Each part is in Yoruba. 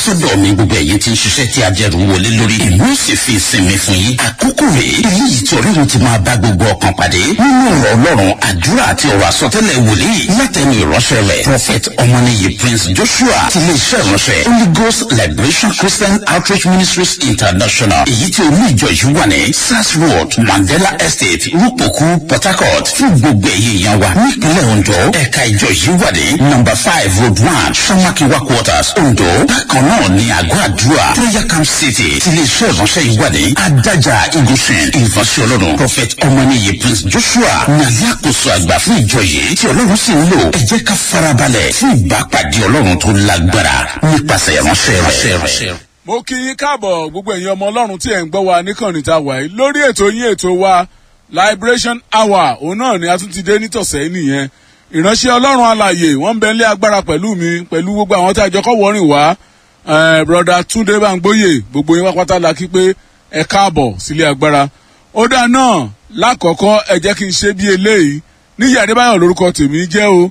sọ́dọ̀ mi gbogbo ẹ̀yin tí ń ṣiṣẹ́ tí ajẹ́rù wọlé lórí ìlú ó sì fi ìsinmi fún yín àkókò rèé eléyìí tí ọlọ́run ti máa bá gbogbo ọkàn pàdé nínú ọ̀rọ̀ ọlọ́run àdúrà àti ọ̀rọ̀ àsọtẹ́lẹ̀ wòlíì látẹnu ìránṣẹ́ rẹ̀ prophet ọmọnìyí prince joshua ti ilé iṣẹ́ ìránṣẹ́ holy ghost liberation christian outreach ministries international èyí tí olú ìjọ yìí wà ní sars road mandela estate rúpòkú port harcourt fún gbogbo ẹ̀yẹ èèyàn wa nípínlẹ̀ ondo ẹ̀ka ìjọ yìí wà ní number five road one samakiwa quarters ondo bákan náà ní àgọ́ àdúrà prayer camp city tí ilé iṣẹ́ ìránṣẹ́ yìí wà ní adájà igunṣin ìfọ̀nsẹ̀ ọlọ́run prophet ọmọnìyí prince joshua ní alákòóso àgbà fún ìjọ yìí tí ọlọ́run sì ń lò ẹ jẹ́ ká farabalẹ̀ fún ìbápàdé ọlọ́run tó lágbára nípasẹ̀ ìránṣẹ́ rẹ̀. mo kí yín káàbọ̀ gbogbo ẹ̀yin ọmọ ọlọ́run tí ẹ̀ ń gbọ́ wa níkànnì tá a wà yìí lórí ètò yín ètò wa liberation hour òun náà ni a tún ti dé nítọ̀sẹ̀ nìyẹn ìránṣẹ́ ọlọ́run alàyè wọ́n ń bẹ nílé agbára pẹ̀lú mi pẹ̀lú gbogbo àwọn tí a jọ kọ́ wọ́rìn wá broda túndé bangboyè gbogbo yín wápátá la kí pé ẹ káàbọ̀ sílé agbára ó dáa náà lákọ̀ọ́kọ́ ẹ jẹ́ kí n ṣe bí eléyìí níyà adébáyọ̀ lórúkọ tèmi jẹ́ o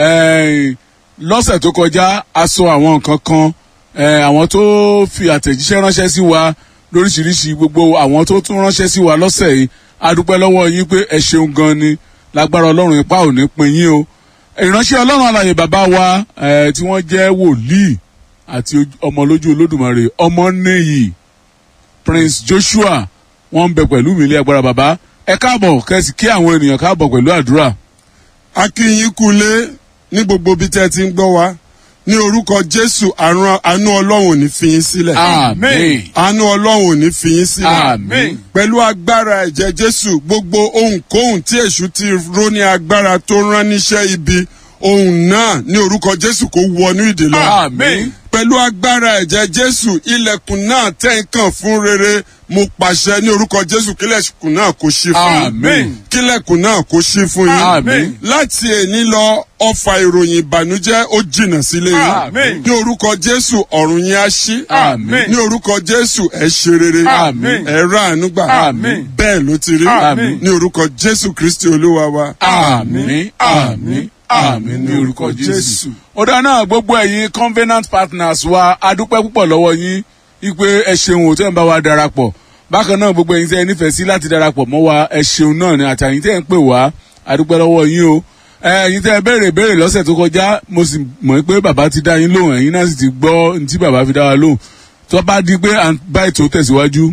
lọ́sẹ̀ tó kọjá a sọ àwọn nǹkan kan àwọn tó fi àtẹ̀jíṣẹ́ ránṣẹ́ sí wa lóríṣiríṣi gbogbo àwọn tó tún ránṣẹ́ sí wa lọ́sẹ̀ yìí a dúpẹ́ lọ́wọ́ yín pé ẹ ṣeun gan ni lágbára ọlọ́run ipá ò ní pin yín o ìránṣẹ́ ọlọ́run alàyè bàbá wa tí wọ́n jẹ́ wòlíì àti ọmọ lójú olódùmarè ọmọ nìyí prince joshua wọ́n ń bẹ pẹ̀lú mi ilé agbára bàbá ẹ káàbọ̀ kẹ́sì kí àwọn ènìyàn káàbọ̀ pẹ̀lú àdúrà. a kí yín kulé ní gbogbo bí tẹ́ ti ń gbọ́ wa ní orúkọ jésù àánú ọlọ́run ò ní fi yín sílẹ̀. amen. àánú ọlọ́run ò ní fi yín sílẹ̀. amen. pẹ̀lú agbára ẹ̀jẹ̀ jésù gbogbo ohunkóhun tí èṣù ti ró ní agbára tó rán níṣẹ́ ibi ohun náà ní orúkọ jésù kò wọnú ìdè lọ. amen. pẹ̀lú agbára ẹ̀jẹ̀ jésù ilẹ̀kùn náà tẹ̀ ń kàn fún rere mo pàṣẹ ní orúkọ jésù kílẹ̀kùn náà kò ṣí fún yín. Amen. kílẹ̀kùn náà kò ṣí fún yín. Amen. láti èní lọ ọfà ìròyìn ìbànújẹ́ ó jìnnà sílé yín. Amen. ní orúkọ jésù ọ̀run yín á ṣí. Amen. ní orúkọ jésù ẹ ṣe rere. Amen. ẹ rà àánú gbà. Amen. bẹ́ẹ̀ ló ti rí. Amen. ní orúkọ jésù kristi olúwa wa. àmì àmì àmì ní orúkọ jésù. ó dáná gbogbo ẹ̀yin covenant partners wa adúpẹ́ púpọ̀ lọ́wọ́ yín wípé ẹ ṣeun ò tẹ́ ń bá wa darapọ̀ bákan náà gbogbo ẹ̀yin tẹ́ ẹ nífẹ̀ẹ́ sí láti darapọ̀ mọ́ wa ẹ ṣeun náà ni àtàyìn tẹ́ ẹ ń pè wá adúpẹ́ lọ́wọ́ yín o ẹ̀yin tẹ́ ẹ béèrè béèrè lọ́sẹ̀ tó kọjá mo sì mọ̀ pé bàbá ti dá yín lóhùn ẹ̀yin náà sì ti gbọ́ ní tí bàbá fi dá wa lóhùn tó bá di pé à ń bá ètò tẹ̀síwájú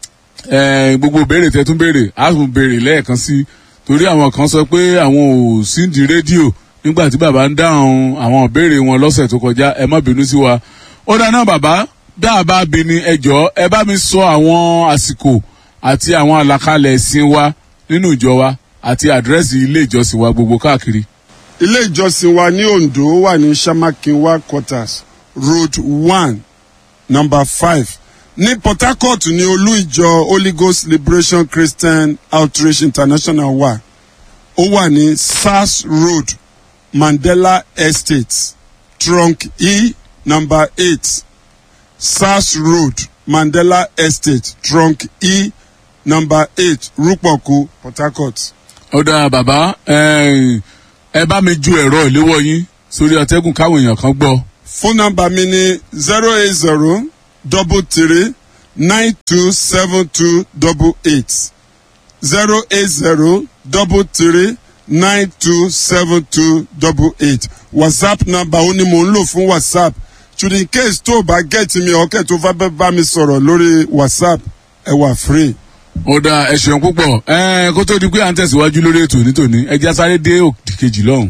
ẹ, gbogbo béèrè tẹ tún béèrè á tún béèrè lẹ́ẹ̀kan sí torí àwọn kan sọ pé àwọn ò sí di rédíò nígbà tí bàbá ń dáhùn àwọn ìbéèrè wọn lọ́sẹ̀ tó kọjá ẹ má bínú sí wa ó dáná bàbá bí a bá bi ni ẹ jọ ẹ bá mi sọ àwọn àsìkò àti àwọn àlàkalẹ̀ ẹ̀sìn wa nínú ìjọ wa àti àdírẹ́sì ilé ìjọsìn wa gbogbo káàkiri. ilé ìjọsìn wa ní ondo wà ní samakinwa quarters road one number five ní port harcourt ní olú ìjọ holy ghost liberation christian outreach international wà ó wà ní sars road mandela estate trunk e number eight sars road mandela estate trunk e number eight rúpọ̀kú port harcourt. ó dáa bàbá ẹ ẹ bá mi ju ẹ̀rọ ìléwọ́ yín sórí ọtẹ́gùn káwọn èèyàn kan gbọ́. fóònù nọmba mi ni zero eight zero double three nine two seven two double eight zero eight zero double three nine two seven two double eight whatsapp nọmba ó ní mò ń lò fún whatsapp should in case tó o bá gẹ̀ẹ́tì mi ọ̀kẹ́ tó fẹ́ bá mi sọ̀rọ̀ lórí whatsapp ẹ wà free. ó dáa ẹ ṣeun púpọ̀ ẹ kó tó di pé à ń tẹ̀síwájú lórí ètò nítòní ẹ já sáré dé òkè kejì lọ́hùn.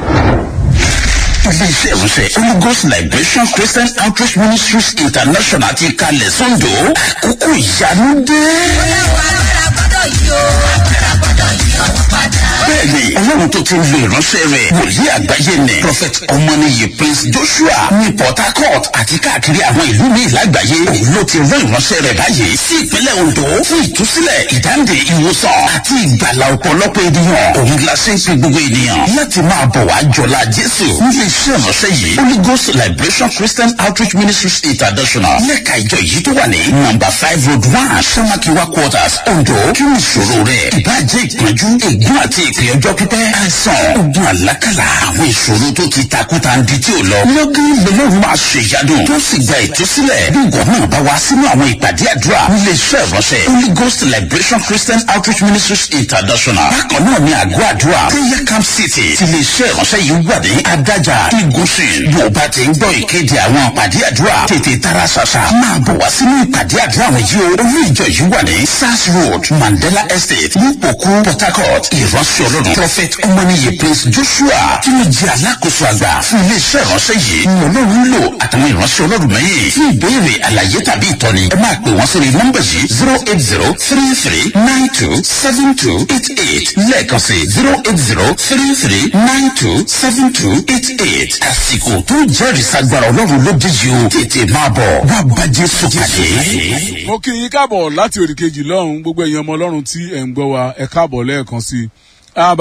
iléeṣẹ́ ìránṣẹ́ holy ghost liberation christian outreach ministries international ti kalẹ̀ sọ́ńdọ̀ àkókò ìyanu dé. bẹ́ẹ̀ni ọlọ́run tó ti ń lo ìránṣẹ́ rẹ̀ wòlíì àgbáyé ni prophet ọmọnìyí prince joshua ní port harcourt àti káàkiri àwọn ìlú míì lágbàáyé òun ló ti rán ìránṣẹ́ rẹ̀ báyìí sí ìpínlẹ̀ ondo fún ìtúsílẹ̀ ìdáǹdè ìwòsàn àti ìgbàlà ọ̀pọ̀lọpọ̀ ènìyàn òun la ṣe ń pe gbogbo ènìyàn láti máa bọ̀ wá jọlá jésù nílé iṣẹ́ ìránṣẹ́ yìí holy ghost liberation christian outreach ministries international lẹ́ka ìjọ yìí tó wà ní number five road one samakiwa quarters ondo kí ni ìṣòro rẹ̀ ìbájẹ́ ìpọ́njú ègún àti ìpè ìbéèrè ọjọ́ pípẹ́ àìsàn ogun àlákàlà àwọn ìṣòro tó ti takúta ń di tí ò lọ. lọ́gán lọ́lọ́run máa ṣe ìyádùn tó sì gba ìtúsílẹ̀ bí ìwọ náà bá wá sínú àwọn ìpàdé àdúrà nílé iṣẹ́ ìránṣẹ́ holy ghost liberation christian outreach ministries international. bákan náà ni àgọ́ àdúrà prayer camp city ti lè iṣẹ́ ìránṣẹ́ yìí wà ní adájà igunṣin bí o bá ti ń gbọ́ ìkéde àwọn ìpàdé àdúrà tètè tara ṣàṣà máa bọ̀ wá sínú ìpàdé àdúrà wọ̀nyí o olú ìjọ yìí wà ní sars road mandela estate nípòkú port harcourt ìránṣẹ́ ọlọ́run prophet ọmọnìyẹ prince joshua tí ó jẹ́ alákòóso àgbà fún iléeṣẹ́ ìránṣẹ́ yìí ni ọlọ́run ń lò àtàwọn ìránṣẹ́ ọlọ́run mẹ́yìn fún ìbéèrè àlàyé tàbí ìtọ́ni ẹ máa pè wọ́n sórí nọ́mbà yìí zero eight zero three three nine two seven two eight eight lẹ́ẹ̀kan sí zero eight zero three three nine two seven two eight eight àsìkò tó jẹ́rìí sagbára ọlọ́run ló dé yìí o tètè máa bọ̀ wá bá jésù pàdé. mo kí yín káàbọ̀ láti òdìkejì lọ́hùn gbogbo ẹ̀yin ọmọ ọlọ́run tí ẹ̀ ń gbọ́ wa ẹ káàbọ̀ lẹ́ẹ̀kan sí i.